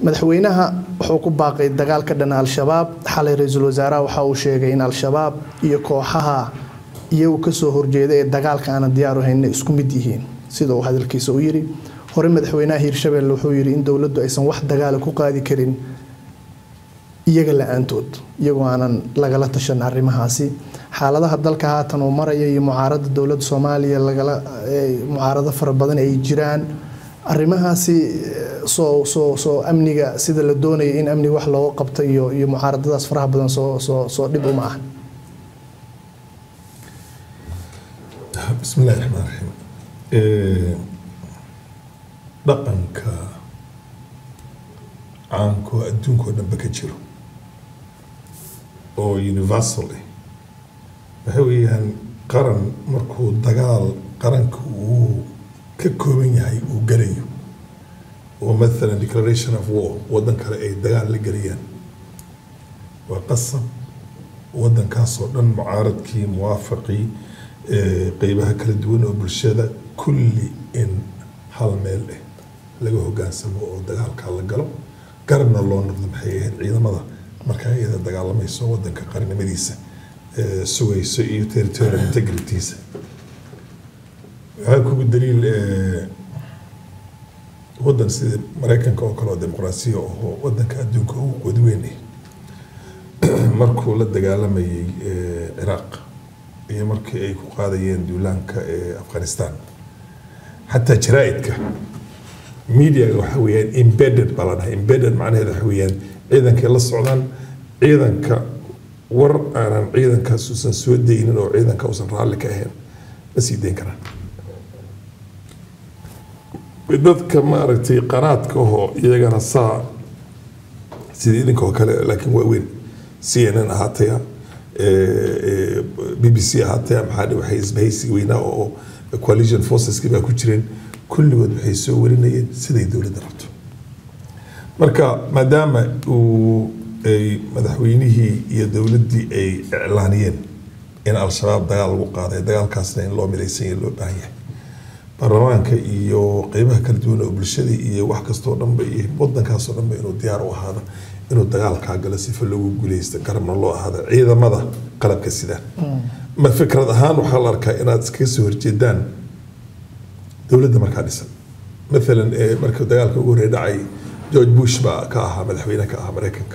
madaxweynaha wuxuu ku baaqay dagaal ka dhana al-shabaab xalay ra-iisul wasaaraha waxa uu sheegay in al-shabaab iyo kooxaha iyagu kasoo horjeeda ee dagaalka aanan diyaaru hayna isku mid yihiin sida uu hadalkiisa u yiri hore madaxweynaha hiirshabelle wuxuu yiri in dowladdu aysan wax dagaala ku qaadi karin iyaga la-aantood iyagoo aanan lagala tashan arrimahaasi xaaladaha dalka haatan uu maraya iyo mucaarada dowladda soomaaliya lagala mucaarado fara badan ay jiraan arrimahaasi soo soo soo amniga sida la doonaya in amniga wax looga qabto iyo iyo mucaaradadaas faraha badan soo soo soo dhib uma ah bismi illahi raxmaan raxiim dhaqanka caanko adduunka oo dhanba ka jiro oo universal ah waxa weeyaan qaran markuu dagaal qaranka uu ka kooban yahay uu galayo oo mathalan declaration of war waddan kale ay dagaal la gelayaan waa qasab waddankaasoo dhan mucaaradkii muwaafaqii qeybaha kala duwan oo bulshada kulli in hal meel ah laga hogaansamo oo dagaalkaa la galo garabna loo noqdo maxay ahayd ciidamada markaa iyada dagaalamayso waddanka qarnimadiisa sugayso iyo territorial integritysa waxaa kugu daliil waddan sida maraykanka oo kale oo dimuqraasiya oo waddanka adduunka ugu qod weyn ah markuu la dagaalamayay ciraaq iyo markii ay ku qaadayeen duulaanka ee afghanistan xataa jaraa'idka mediaga waxa weeyaan embedded baa la dhahay embedded macnaheeda waxa weeyaan ciidankay la socdaan ciidanka war aanan ciidankaas uusan soo daynin oo ciidanka uusan raalli ka ahayn ma sii dayn karaan dadka maaragtay qanaadka ahoo iyagana saa sida idinka oo kale laakiin waa weyn c n n ahaataya b b c ahaataya maxaa waxay isbahaysiga weynaa oo coalition forceski baa ku jireen kulligood waxay soo warinayeen siday dowladda rabto marka maadaama uu ay madaxweynihii iyo dowladdii ay iclaaniyeen in al-shabaab dagaal lagu qaaday dagaalkaasna in loo midaysan yahay loo baahan yahay baarlamaanka iyo qeybaha kala duwan oo bulshada iyo wax kastoo dhanba iyo wadankaasoo dhanba inuu diyaar u ahaado inuu dagaalkaa galo sifa loogu guuleysto garabna loo ahaado ciidamada qalabka sida ma fikrad ahaan waxaa la arkaa inaad iskaga soo horjeedaan dowladda markaa dhisan maalan marka dagaalka ugu horreey dhacay george bush baa ka ahaa madaxweyne ka ahaa maraykanka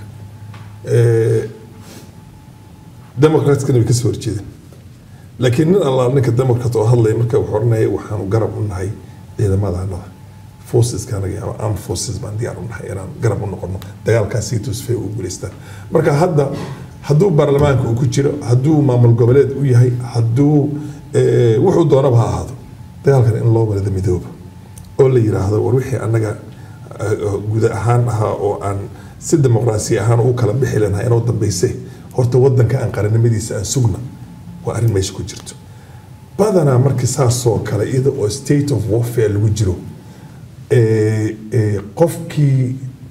democratskana way kasoo horjeedeen laakiin nin allaa ninka democrat oo hadlaya marka wuxuu oranaya waxaanu garab u nahay ciidamada anada forceska anaga ama armed forces baan diyaar u nahay inaan garab u noqono dagaalkaas si tusfay u guuleystaan marka hadda hadduu baarlamaanka uu ku jiro hadduu maamul goboleed u yahay hadduu wuxuu doonaba ha ahaado dagaalkan in loo walada midooba oo la yiraahdo war wixii annaga guda ahaan ahaa oo aan si dimuqraasi ahaan u kala bixi lanahay inoo dambayse horta wadanka aan qaranimadiisa aan sugna waa arrin meesha ku jirto badanaa markii saasoo kale iyada oo state of warfare lagu jiro qofkii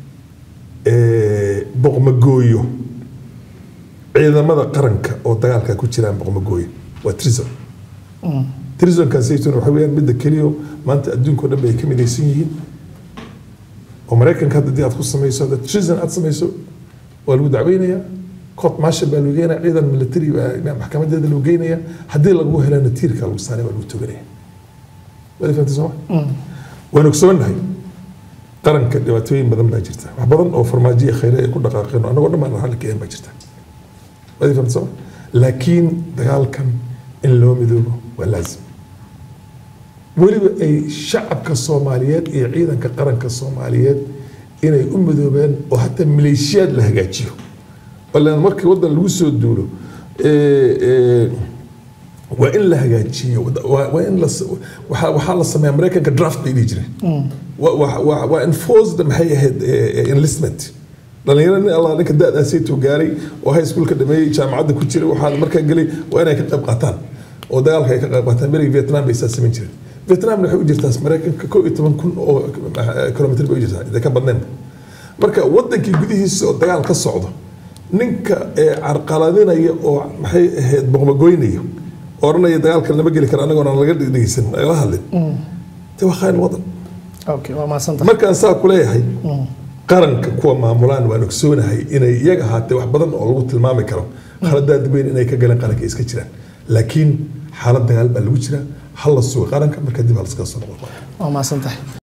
boqmagooyo ciidamada qaranka oo dagaalka ku jiraan boqmagooyo waa trison trisonkaasaytun waxa weyaan midda keliyo maanta adduunkao dhan ba ay ka midaysan yihiin oo maraykanka hadda dii aad ku samayso hadda trison aad samayso waa lagu dacweynayaa court marshal baa lagu geenaya ciidan military baa maxkamadeeda lagu geynaya haddii lagu helana tiirka lagu saaray baa lagu toganaya waad fahamtay sooma waan ogsoonahay qaranka dhibaatooyin badan baa jirta wax badan oo farmaajiya khayre ay ku dhaqaaqeen oo annagoo dhan baan raalli ka baa jirta waad fahamtay sooma laakiin dagaalkan in loo midoobo waa laazim weliba ay shacabka soomaaliyeed iyo ciidanka qaranka soomaaliyeed inay u midoobeen oo hataa maleeshiyaad la hagaajiyo balan markii wadan lagu soo duulo waa in la hagaajiyo waa in la waxaa la sameeya maraykanka draft bay dhihi jireen waa enforced maxay ahayd enlistment dhalinyaro nin allah ninka da-daasaytuu gaaray oo high school ka dhameeyey jaamacadda ku jiray waxaa markaa gelay waa inay ka qayb qaataan oo dagaalka ay ka qayb qaataan berigi vietnam bay saa samayn jireen vietnamna waxay u jirtaa maraykanka koo iyo toban kun oo kilomitr bay u jirtaa intay ka badneen marka wadankii gudihiisa oo dagaal ka socdo ninka carqaladinaya oo maxay ahayd boqmagoynaya oranaya dagaalkan lama geli karo anagoona laga dhegeysan lagala hadlin de waa khayr wadan okay waa mahadsanta markaan saa ku leeyahay qaranka kuwa maamulaan waan ogsoonahay inay iyaga ahaatee wax badan oo lagu tilmaami karo khaladaad weyn inay ka galeen qaranka iska jiraan laakiin xaalad dagaal baa lagu jiraa hal la sugo qaranka marka dib hal iskaga soo noqon waa mahadsantahay